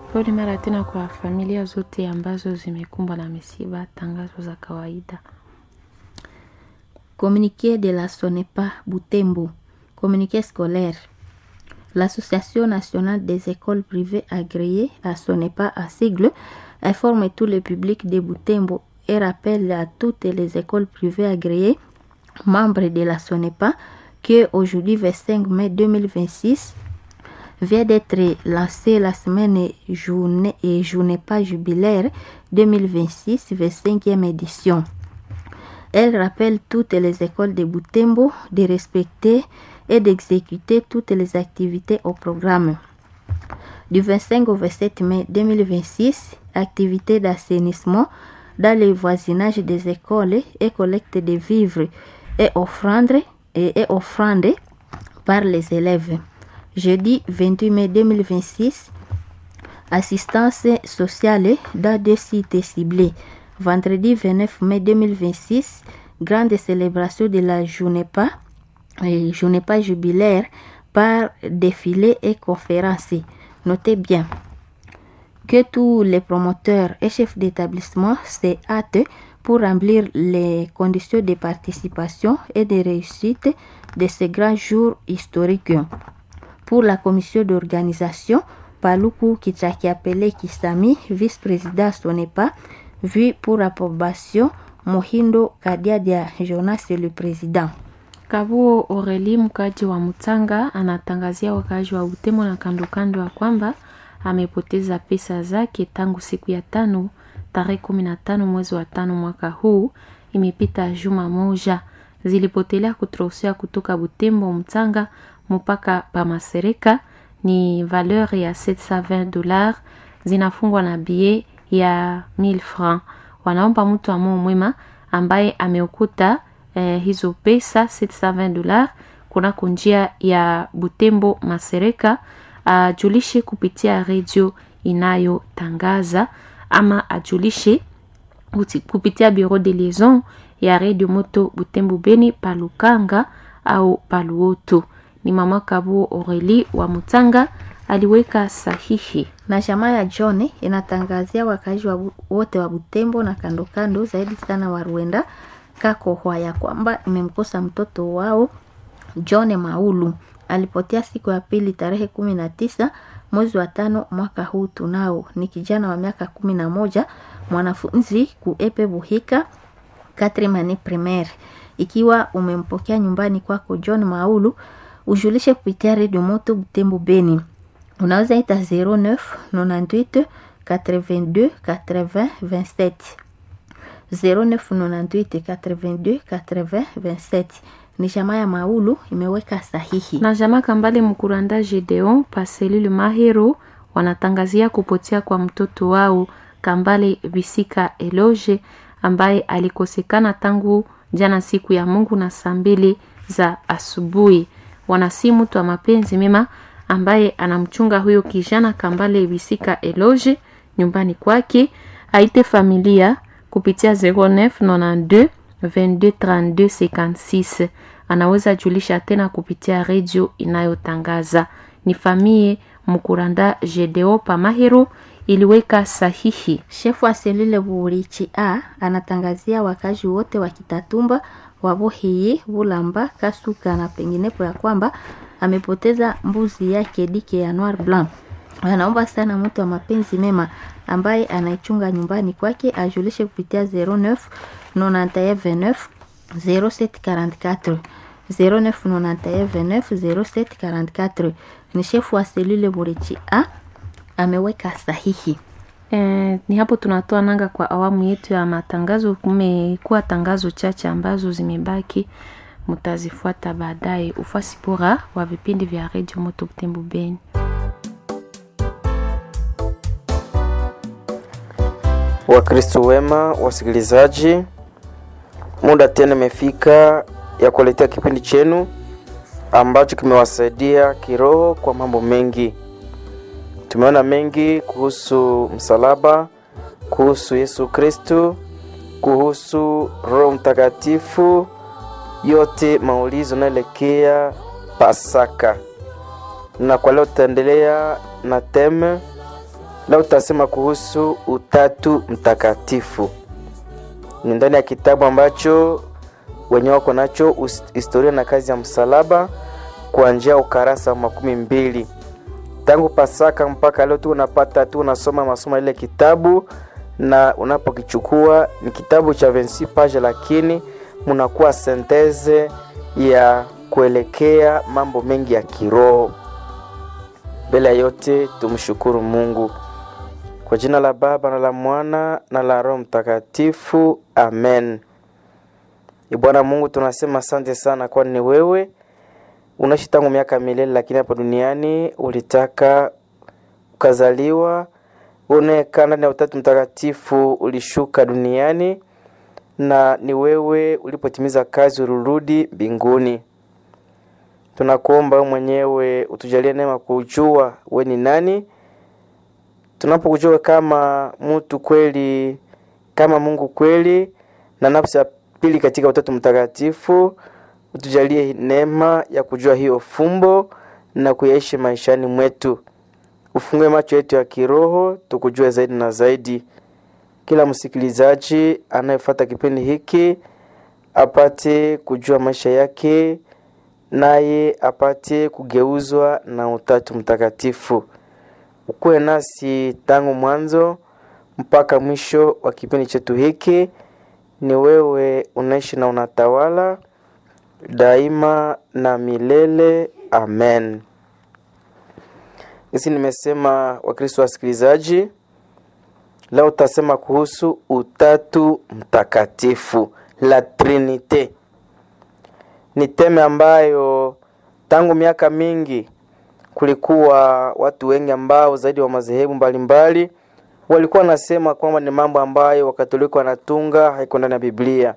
Pole mara tena kwa familia zote ambazo zimekumbwa na misiba. Tangazo za kawaida. Communiqué de la SONEPA Butembo. Communiqué scolaire. L'Association nationale des écoles privées agréées à SONEPA à sigle informe tout le public de Butembo et rappelle à toutes les écoles privées agréées membres de la SONEPA que aujourd'hui 25 mai 2026 vient d'être lancée la semaine journée et journée pas jubilaire 2026 25e édition. Elle rappelle toutes les écoles de Butembo de respecter et d'exécuter toutes les activités au programme. Du 25 au 27 mai 2026, activités d'assainissement dans le voisinage des écoles et collecte de vivres et offrandes, et, et offrandes par les élèves. Jeudi 28 mai 2026, assistance sociale dans deux sites ciblés. Vendredi 29 mai 2026, grande célébration de la journée pas, journée pas jubilaire par défilé et conférence. Notez bien que tous les promoteurs et chefs d'établissement se hâtent pour remplir les conditions de participation et de réussite de ces grands jours historiques. Pour la commission d'organisation, Paluku Kichakiapele Kisami, vice-président Sonepa, vu pour approbation Mohindo Kadiadia Jonas le président. Kabuo Oreli, mkaji wa Mutanga, anatangazia wakazi wa Butembo na kandokando ya kwamba amepoteza pesa zake tangu siku ya tano tarehe kumi na tano mwezi wa tano mwaka huu. Imepita juma moja, zilipotelea kutrosea kutoka Butembo Mtanga mpaka Pamasereka ni valeur ya 720 dollars, zinafungwa na bie ya 1000 francs. Wanaomba mtu amoo mwema ambaye ameokuta eh, hizo pesa 720 dollars kunako njia ya Butembo Masereka ajulishe kupitia redio inayotangaza ama ajulishe kupitia bureau de liaison ya redio moto Butembo Beni Palukanga au Paluoto. Ni mama Kabuo Oreli wa Mutanga aliweka sahihi. Na jamaa ya John inatangazia wakazi wa wote wa Butembo na kando kando, zaidi sana wa Rwenda Kakohwa ya kwamba imemkosa mtoto wao John Maulu alipotea siku ya pili tarehe kumi na tisa mwezi wa tano mwaka huu. Tunao ni kijana wa miaka kumi na moja mwanafunzi kuepe Buhika Katrimani primaire. Ikiwa umempokea nyumbani kwako John Maulu, ujulishe kupitia redio moto Butembo Beni, unaweza ita 09 98 82 80 27 0998 82 80 27 ni jamaa ya Maulu imeweka sahihi. Na jamaa Kambale Mkuranda Gedeon Paselile Mahero wanatangazia kupotea kwa mtoto wao Kambale Bisika Eloge ambaye alikosekana tangu jana siku ya Mungu na saa mbili za asubuhi. Wanasi mtu wa mapenzi mema ambaye anamchunga huyo kijana Kambale Bisika Eloge nyumbani kwake, aite familia kupitia 0992 22 32 56 anaweza julisha tena kupitia redio inayotangaza ni famie Mkuranda Gedeo Pamahero iliweka sahihi. Shefu wa selule Burichi A anatangazia wakazi wote wa Kitatumba, Wabohiyi, Bulamba, Kasuka na penginepo ya kwamba amepoteza mbuzi yake dike ya Noir Blanc. Anaomba sana mtu wa mapenzi mema ambaye anaichunga nyumbani kwake ajulishe kupitia 09 91 0744 0991 ni shefu wa selule Burichi A ameweka sahihi. E, ni hapo tunatoa nanga kwa awamu yetu ya matangazo. Kumekuwa tangazo chache ambazo zimebaki, mtazifuata baadaye. Ufasi bora wa vipindi vya redio Moto Butembo Beni. Wakristo wema, wasikilizaji, muda tena imefika ya kuletea kipindi chenu ambacho kimewasaidia kiroho kwa mambo mengi. Tumeona mengi kuhusu msalaba, kuhusu Yesu Kristo, kuhusu Roho Mtakatifu, yote maulizo naelekea Pasaka. Na kwa leo tutaendelea na teme Leo tutasema kuhusu Utatu Mtakatifu. Ni ndani ya kitabu ambacho wenye wako nacho historia na kazi ya msalaba kuanzia ukarasa wa makumi mbili tangu Pasaka mpaka leo tu unapata tu unasoma masomo ile kitabu, na unapokichukua ni kitabu cha 26 page, lakini munakuwa senteze ya kuelekea mambo mengi ya kiroho. Mbele ya yote tumshukuru Mungu kwa jina la Baba na la Mwana na la Roho Mtakatifu, amen. Bwana Mungu, tunasema asante sana, kwani ni wewe unaishi tangu miaka milele, lakini hapa duniani ulitaka ukazaliwa, unayekaa ndani ya Utatu Mtakatifu ulishuka duniani, na ni wewe ulipotimiza kazi ulirudi mbinguni. Tunakuomba wewe mwenyewe utujalie neema kujua we ni nani, tunapokujua kama mtu kweli, kama Mungu kweli, na nafsi ya pili katika Utatu Mtakatifu utujalie neema ya kujua hiyo fumbo na kuyaishi maishani mwetu. Ufungue macho yetu ya kiroho tukujue zaidi na zaidi. Kila msikilizaji anayefuata kipindi hiki apate kujua maisha yake, naye apate kugeuzwa na Utatu Mtakatifu. Ukuwe nasi tangu mwanzo mpaka mwisho wa kipindi chetu hiki. Ni wewe unaishi na unatawala daima na milele amen. Hisi nimesema, Wakristo wasikilizaji, leo utasema kuhusu Utatu Mtakatifu, la Trinite. Ni teme ambayo tangu miaka mingi kulikuwa watu wengi ambao zaidi wa madhehebu mbalimbali walikuwa wanasema kwamba ni mambo ambayo Wakatoliki wanatunga, haiko ndani ya Biblia.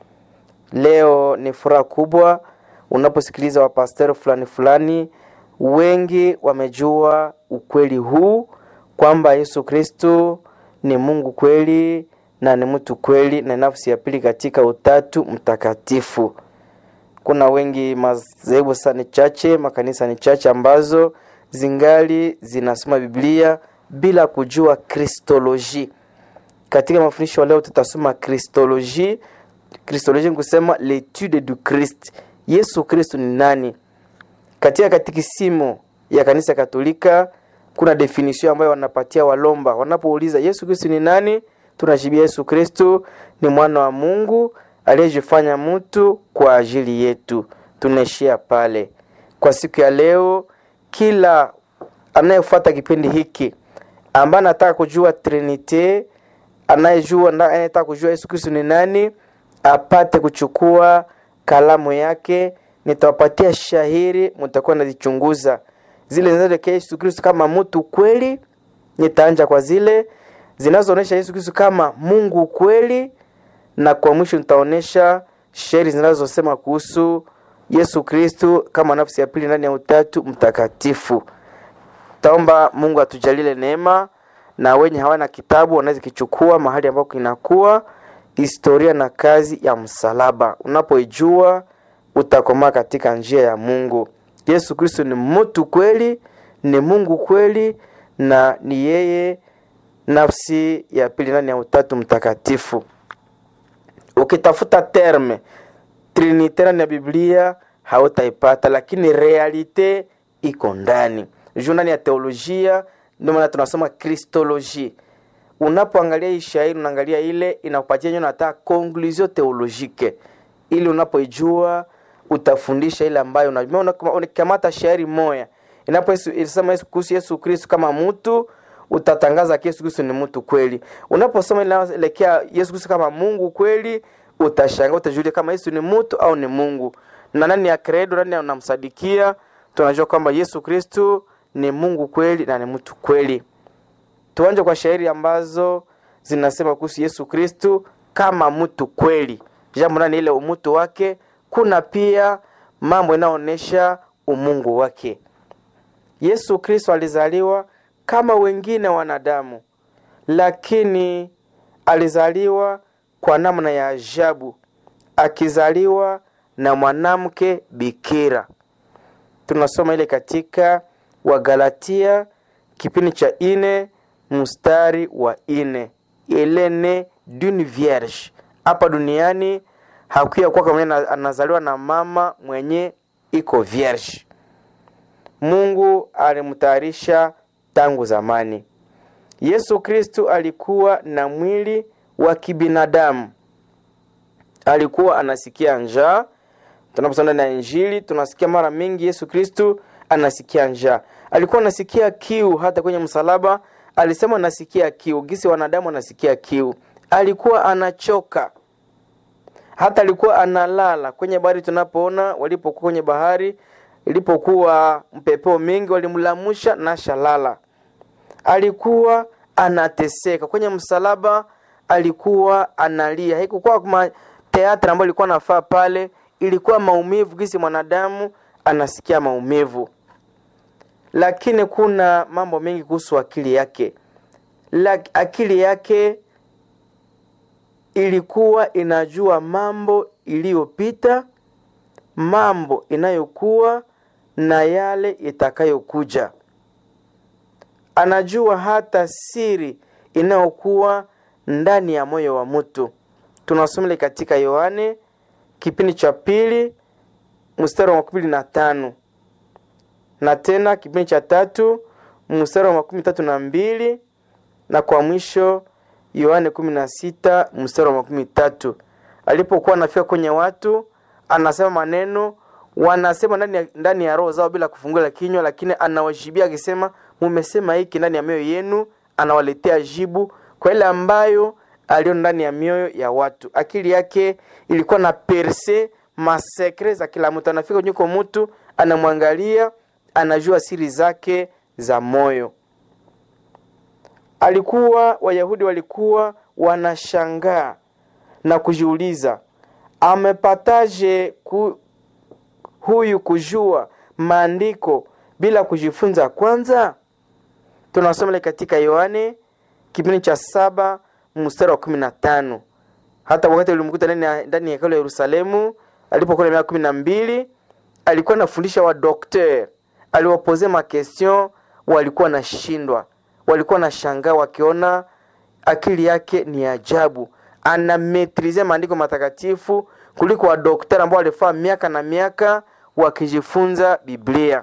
Leo ni furaha kubwa unaposikiliza wapasteri fulani fulani, wengi wamejua ukweli huu kwamba Yesu Kristo ni Mungu kweli na ni mtu kweli na nafsi ya pili katika Utatu Mtakatifu. Kuna wengi madhehebu sana chache, makanisa ni chache ambazo zingali zinasoma Biblia bila kujua kristoloji. Katika mafundisho leo tutasoma kristoloji Kristoloji ni kusema letude du Christ, Yesu Kristo ni nani. Katika katikisimu ya kanisa Katolika kuna definition ambayo wanapatia walomba wanapouliza Yesu Kristo ni nani, tunajibia Yesu Kristo ni mwana wa Mungu aliyejifanya mtu kwa ajili yetu. Tunaishia pale kwa siku ya leo. Kila anayefuata kipindi hiki ambaye anataka kujua Trinite, anayejua anayetaka kujua Yesu Kristo ni nani apate kuchukua kalamu yake, nitawapatia shahiri, mtakuwa nazichunguza zile zinazoelekea Yesu Kristo kama mtu kweli. Nitaanja kwa zile zinazoonyesha Yesu Kristo kama Mungu kweli, na kwa mwisho nitaonyesha shairi zinazosema kuhusu Yesu Kristo kama nafsi ya pili ndani ya Utatu Mtakatifu. Taomba Mungu atujalile neema, na wenye hawana kitabu wanaweza kichukua mahali ambako kinakuwa historia na kazi ya msalaba. Unapoijua utakomaa katika njia ya Mungu. Yesu Kristo ni mtu kweli, ni Mungu kweli, na ni yeye nafsi ya pili ndani ya Utatu Mtakatifu. Ukitafuta terme Trinite ndani ya Biblia hautaipata, lakini realite iko ndani juu ndani ya teolojia. Ndio maana tunasoma kristoloji unapoangalia hii shairi unaangalia ile inakupatia nyo nata conclusion theologique, ili unapoijua utafundisha ile ambayo unakamata shairi moya inaposema Yesu kuhusu Yesu Kristo kama mtu, utatangaza Yesu Kristo ni mtu kweli. Unaposoma inaelekea Yesu Kristo kama Mungu kweli, utashangaa, utajulia kama Yesu ni mtu au ni Mungu, na nani ya credo, nani anamsadikia. Tunajua kwamba Yesu Kristo ni Mungu kweli na ni mtu kweli. Tuanje kwa shairi ambazo zinasema kuhusu Yesu Kristu kama mtu kweli, jambo nani ile umutu wake. Kuna pia mambo inaonyesha umungu wake. Yesu Kristo alizaliwa kama wengine wanadamu, lakini alizaliwa kwa namna ya ajabu, akizaliwa na mwanamke bikira. Tunasoma ile katika Wagalatia kipindi cha ine mstari wa ine elene d'une vierge hapa duniani hakuya kuwa kama anazaliwa na mama mwenye iko vierge mungu alimtayarisha tangu zamani yesu kristu alikuwa na mwili wa kibinadamu alikuwa anasikia njaa tunaposoma ndani ya injili tunasikia mara mingi yesu kristu anasikia njaa alikuwa anasikia kiu hata kwenye msalaba alisema anasikia kiu gisi wanadamu anasikia kiu alikuwa anachoka hata alikuwa analala kwenye bahari tunapoona walipokuwa kwenye bahari ilipokuwa mpepeo mingi walimlamusha na shalala alikuwa anateseka kwenye msalaba alikuwa analia haikukuwa kama teatra ambayo ilikuwa nafaa pale ilikuwa maumivu gisi mwanadamu anasikia maumivu lakini kuna mambo mengi kuhusu akili yake La, akili yake ilikuwa inajua mambo iliyopita mambo inayokuwa na yale itakayokuja anajua hata siri inayokuwa ndani ya moyo wa mtu tunasomele katika yohane kipindi cha pili mstari wa makumi na tano na tena kipindi cha tatu mstari wa makumi tatu na mbili na kwa mwisho yohane kumi na sita mstari wa makumi tatu alipokuwa anafika kwenye watu anasema maneno wanasema ndani ya, ndani ya roho zao bila kufungula kinywa lakini anawajibia akisema mumesema hiki ndani ya mioyo yenu anawaletea jibu kwa ile ambayo aliyo ndani ya mioyo ya watu akili yake ilikuwa na perse masekre za kila mtu anafika nyuko mtu anamwangalia anajua siri zake za moyo alikuwa wayahudi walikuwa wanashangaa na kujiuliza amepataje ku, huyu kujua maandiko bila kujifunza kwanza tunasoma katika yohane kipindi cha saba mstari wa kumi na tano hata wakati ulimkuta ndani ya hekalu ya yerusalemu alipokuwa na miaka kumi na mbili alikuwa anafundisha wadokter aliwapozea makestion walikuwa nashindwa walikuwa na shangaa wakiona akili yake ni ajabu anametrize maandiko matakatifu kuliko wadoktari ambao walifaa miaka na miaka wakijifunza biblia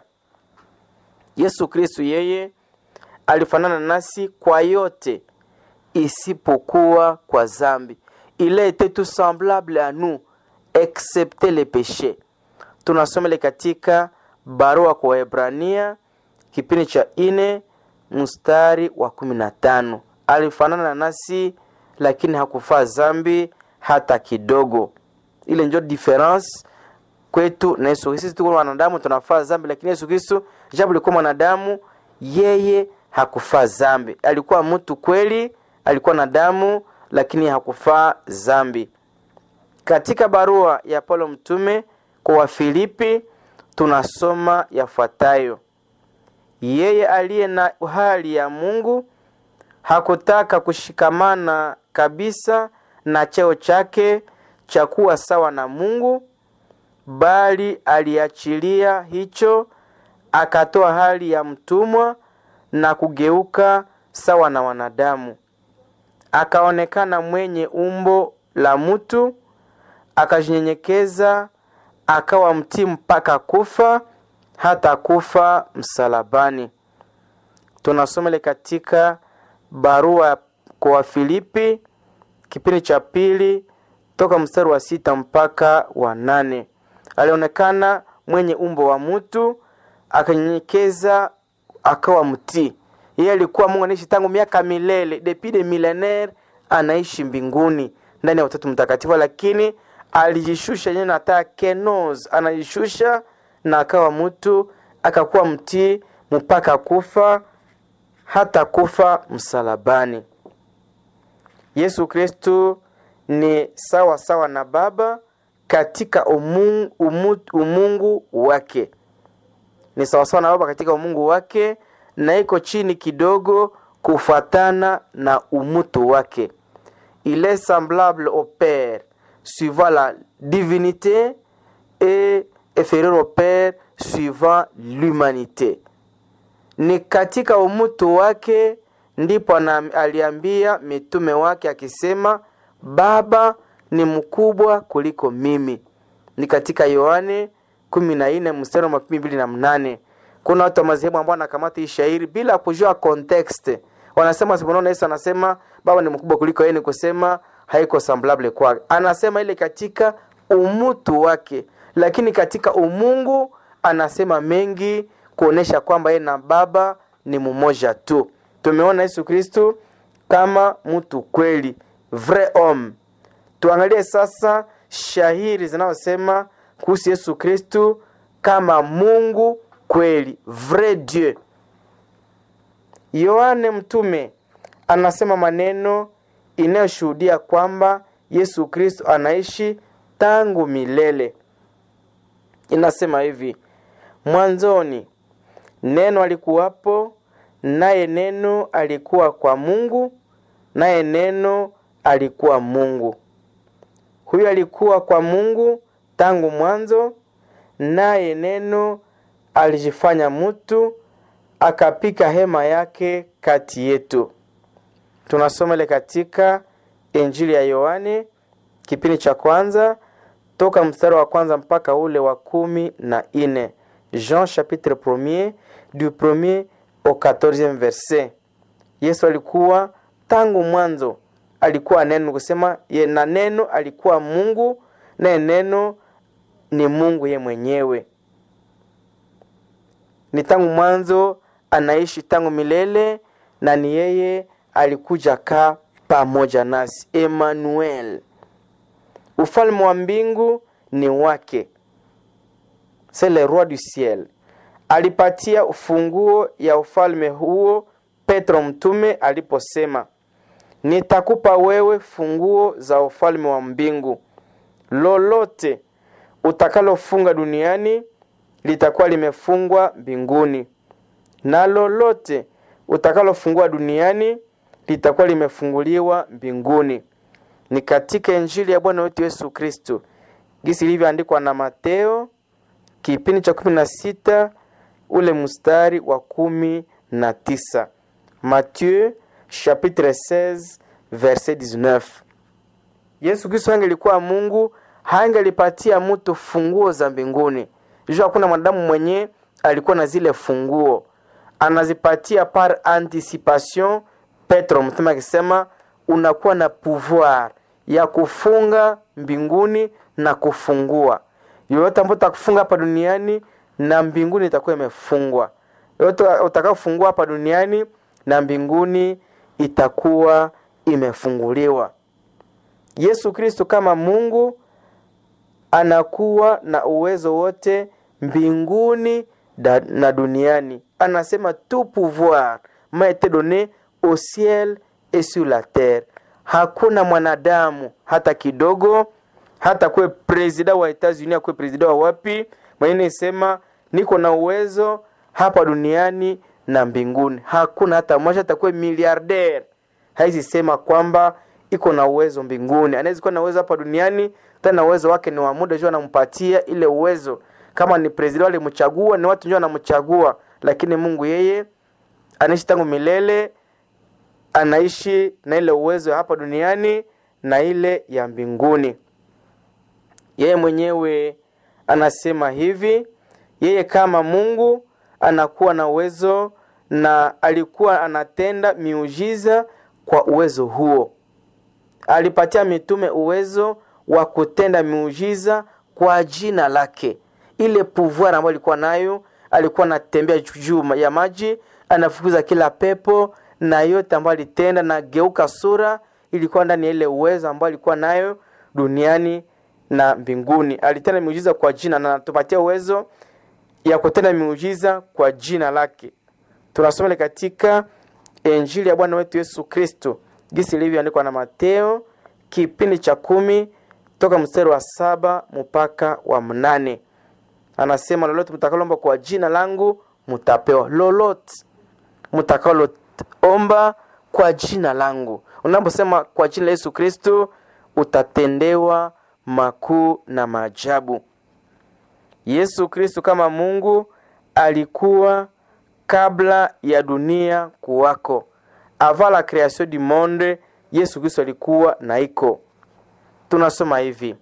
yesu kristu yeye alifanana nasi kwa yote isipokuwa kwa zambi il a été tout semblable à nous excepte le péché tunasomele katika barua kwa waebrania kipindi cha ine mstari wa kumi na tano alifanana nasi lakini hakufaa zambi hata kidogo ile njo difference kwetu na yesu sisi tuko wanadamu tunafaa zambi lakini yesu kristo japo alikuwa mwanadamu yeye hakufaa zambi alikuwa mtu kweli alikuwa na damu lakini hakufaa zambi katika barua ya paulo mtume kwa wafilipi tunasoma yafuatayo yeye aliye na hali ya mungu hakutaka kushikamana kabisa na cheo chake cha kuwa sawa na mungu bali aliachilia hicho akatoa hali ya mtumwa na kugeuka sawa na wanadamu akaonekana mwenye umbo la mtu akajinyenyekeza akawa mtii mpaka kufa hata kufa msalabani tunasomele katika barua kwa wafilipi kipindi cha pili toka mstari wa sita mpaka wa nane alionekana mwenye umbo wa mtu akanyenyekeza akawa mtii yeye alikuwa mungu anaishi tangu miaka milele depuis de milenaire anaishi mbinguni ndani ya utatu mtakatifu lakini alijishusha yenyewe nataa kenos anajishusha na akawa mtu akakuwa mtii mpaka kufa hata kufa msalabani yesu kristu ni sawa sawa na baba katika umungu, umu, umungu wake ni sawasawa na baba katika umungu wake na iko chini kidogo kufuatana na umutu wake il est semblable au père suivant la divinité et inférieur au père suivant l'humanité ni katika umutu wake ndipo ana- aliambia mitume wake akisema baba ni mkubwa kuliko mimi ni katika yohane kumi na nne mstari wa makumi mbili na mnane kuna watu wa madhehebu ambao wanakamata hii shairi bila kujua context wanasema siponaona yesu anasema baba ni mkubwa kuliko yeye ni kusema haiko semblable kwake anasema ile katika umutu wake lakini katika umungu anasema mengi kuonesha kwamba yeye na baba ni mmoja tu tumeona yesu kristu kama mtu kweli vrai homme tuangalie sasa shahiri zinazosema kuhusu yesu kristu kama mungu kweli vrai dieu yohane mtume anasema maneno inayoshuhudia kwamba yesu kristo anaishi tangu milele inasema hivi mwanzoni neno alikuwapo naye neno alikuwa kwa mungu naye neno alikuwa mungu huyo alikuwa kwa mungu tangu mwanzo naye neno alijifanya mtu akapika hema yake kati yetu tunasoma ile katika injili ya yohane kipindi cha kwanza toka mstari wa kwanza mpaka ule wa kumi na ine jean chapitre premier du premier au 14 verset yesu alikuwa tangu mwanzo alikuwa neno kusema ye na neno alikuwa mungu naye neno ni mungu ye mwenyewe ni tangu mwanzo anaishi tangu milele na ni yeye alikuja kaa pamoja nasi emmanuel ufalme wa mbingu ni wake c'est le roi du ciel alipatia ufunguo ya ufalme huo petro mtume aliposema nitakupa wewe funguo za ufalme wa mbingu lolote utakalofunga duniani litakuwa limefungwa mbinguni na lolote utakalofungua duniani litakuwa limefunguliwa mbinguni ni katika injili ya bwana wetu yesu kristo gisi ilivyoandikwa na mateo kipindi cha kumi na sita ule mstari wa kumi na tisa mathieu chapitre 16 verset 19 yesu kristo angelikuwa mungu hangelipatia mtu funguo za mbinguni juu hakuna mwanadamu mwenye alikuwa na zile funguo anazipatia par anticipation petro mtume akisema unakuwa na pouvoir ya kufunga mbinguni na kufungua yoyote ambayo utakufunga hapa duniani na mbinguni itakuwa imefungwa yoyote utakaofungua hapa duniani na mbinguni itakuwa imefunguliwa yesu kristo kama mungu anakuwa na uwezo wote mbinguni da, na duniani anasema tout pouvoir m'a été donné au ciel et sur la terre hakuna mwanadamu hata kidogo hata kuwe presida wa etats-unis akuwe presida wa wapi mwenye isema niko na uwezo hapa duniani na mbinguni hakuna hata mmoja atakuwe miliardaire haizi sema kwamba iko na uwezo mbinguni anaweza kuwa na uwezo hapa duniani tena uwezo wake ni wa muda juu anampatia ile uwezo kama ni president walimchagua ni watu ndio wanamchagua lakini mungu yeye anaishi tangu milele anaishi na ile uwezo ya hapa duniani na ile ya mbinguni yeye mwenyewe anasema hivi yeye kama mungu anakuwa na uwezo na alikuwa anatenda miujiza kwa uwezo huo alipatia mitume uwezo wa kutenda miujiza kwa jina lake ile pouvoir ambayo alikuwa nayo alikuwa anatembea juu ya maji anafukuza kila pepo na yote ambayo alitenda na geuka sura ilikuwa ndani ya ile uwezo ambayo alikuwa nayo duniani na mbinguni alitenda miujiza kwa jina na anatupatia uwezo ya kutenda miujiza kwa jina lake tunasoma katika injili ya bwana wetu yesu kristo gisi ilivyoandikwa na mateo kipindi cha kumi toka mstari wa saba mpaka wa mnane anasema lolote mtakalomba kwa jina langu mtapewa lolote mtakaloomba kwa jina langu unaposema kwa jina la yesu kristo utatendewa makuu na maajabu yesu kristo kama mungu alikuwa kabla ya dunia kuwako avant la création du monde yesu kristo alikuwa na iko tunasoma hivi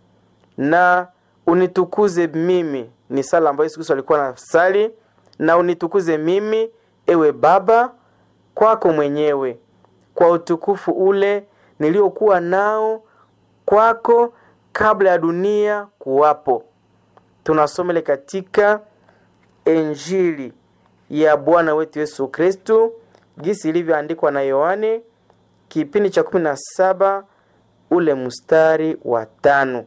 na unitukuze mimi ni sala ambayo yesu kristo alikuwa na sali na unitukuze mimi ewe baba kwako mwenyewe kwa utukufu ule niliokuwa nao kwako kabla ya dunia kuwapo tunasomele katika injili ya bwana wetu yesu kristu gisi ilivyoandikwa na yohane kipindi cha kumi na saba ule mstari wa tano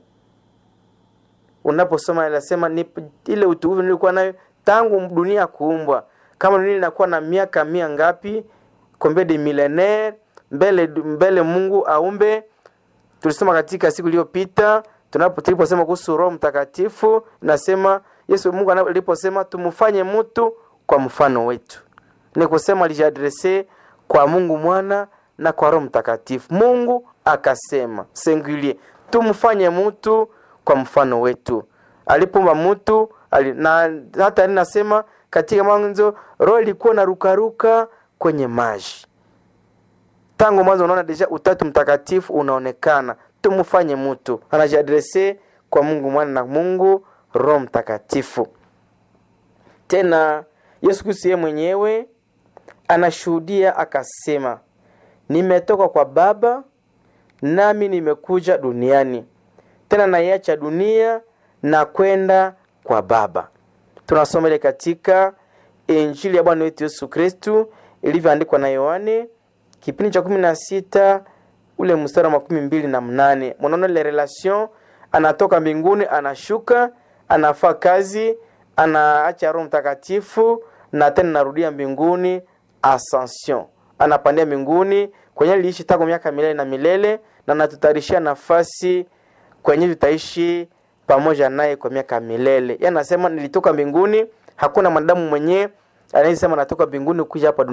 unaposoma inasema ni ile utukufu nilikuwa nayo tangu dunia kuumbwa kama dunia inakuwa na miaka mia ngapi combien de millennaire mbele mbele mungu aumbe tulisema katika siku iliyopita tunapo tuliposema kuhusu roho mtakatifu nasema yesu mungu aliposema tumfanye mtu kwa mfano wetu ni kusema alijiadrese kwa mungu mwana na kwa roho mtakatifu mungu akasema singulier tumfanye mtu kwa mfano wetu alipomba mtu ali, na hata nasema katika mwanzo roho ilikuwa na rukaruka kwenye maji tangu mwanzo unaona deja utatu mtakatifu unaonekana tumfanye mtu anajiadrese kwa mungu mwana na mungu roho mtakatifu tena yesu kristo yeye mwenyewe anashuhudia akasema nimetoka kwa baba nami nimekuja duniani tena naiacha dunia na kwenda kwa baba tunasoma ile katika injili ya bwana wetu yesu kristu ilivyoandikwa na yohane kipindi cha kumi na sita ule mstari wa makumi mbili na mnane mwanaona ile relation anatoka mbinguni anashuka anafaa kazi anaacha roho mtakatifu na tena narudia mbinguni ascension anapandia mbinguni kwenye liishi tangu miaka milele na milele na natutayarishia nafasi kwenye tutaishi pamoja naye kwa miaka milele ye anasema nilitoka mbinguni hakuna mwanadamu mwenyewe anayesema natoka mbinguni kuja hapa